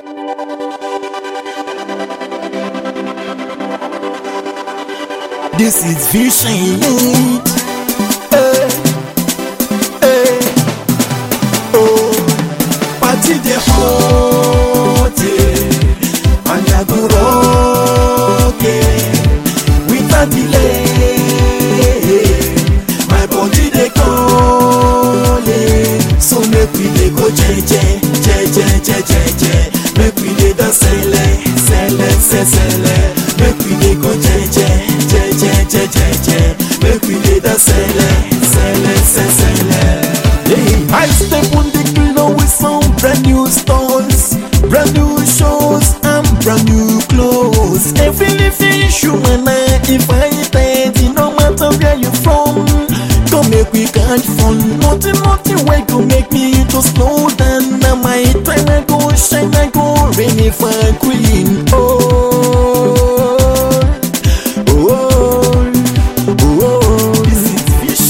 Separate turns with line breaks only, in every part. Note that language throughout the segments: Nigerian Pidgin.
This is vision. Hey, hey, oh, party the hot, and I go rock it without delay. My body they call it, so make we dey go jeje, jeje, jeje, jeje. Make we dey dance sele, sele, sele, sele. Make we dey go jeje, jeje, jeje, jeje. Make we dey dance sele, sele, sele, sele. Hey, I step on the floor with some brand new stones, brand new shows, and brand new clothes. Every living human if I dead, no matter where you from, come make we catch fun. Nothing, nothing way go make me to slow down. Now my time I go shine, I go rain if I queen. Oh, oh, oh, this is fish.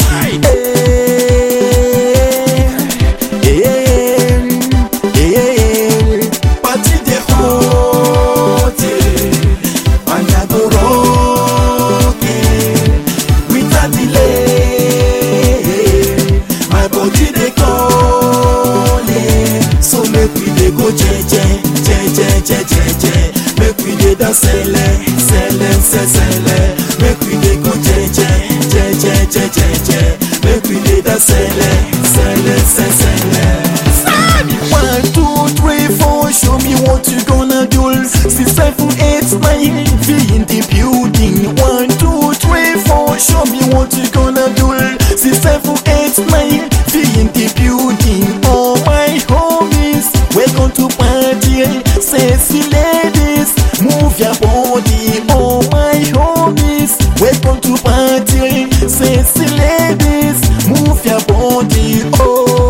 Hey, hey, hey, party the hot, and I go rock it without delay. My body dey call it, so make we dey go jeje, jeje, jeje, jeje. Make we dey dance sele, sele, sele, sele. Make we dey go jeje, jeje, jeje, jeje. Make we dey dance sele, sele, sele, sele. One, two, three, four, show me what you gonna do. Six, seven, eight, nine, be in the building. One, two, three, four, show me what you gonna do. Six, seven, eight, nine, be in the building. All my homies, welcome to party. Sexy ladies, move your body. All my homies, welcome to party. Sexy ladies, move your body. Oh.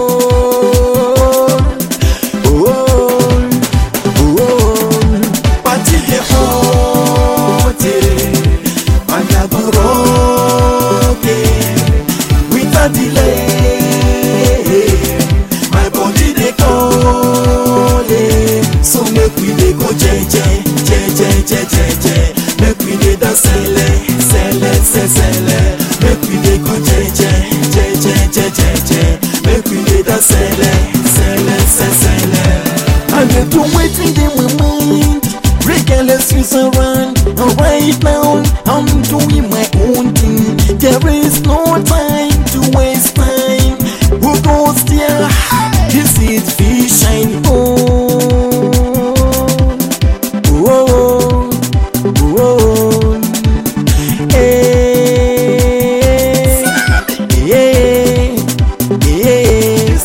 Oh, oh, party dey hot, and I go rock it without delay. My body dey call it, so make we dey go jeje, jeje, jeje, jeje. Make we dey dance sele, sele, sele, sele. Make we dey go jeje, jeje, jeje, jeje. Make we dey dance sele, sele, sele, sele. And they do waiting in my mind Regardless who's around And right now I'm doing my own thing There is no time to waste time Who goes there? This is vision Oh, oh, oh, oh. Hey, yeah, yeah.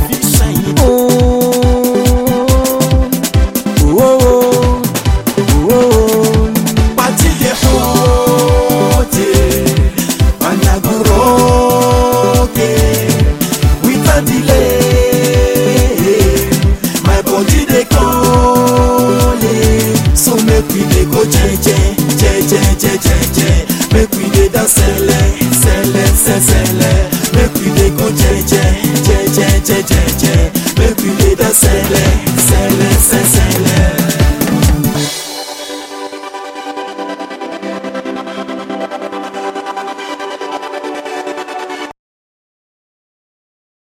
Oh, oh, oh. Party dey hot, and I go rock it without delay. My body dey call it, so make we dey go jeje, jeje, jeje, jeje. Make we dey dance sele, sele, sele, sele. Make we dey go jeje, jeje, jeje, jeje. Make we dey dance sele,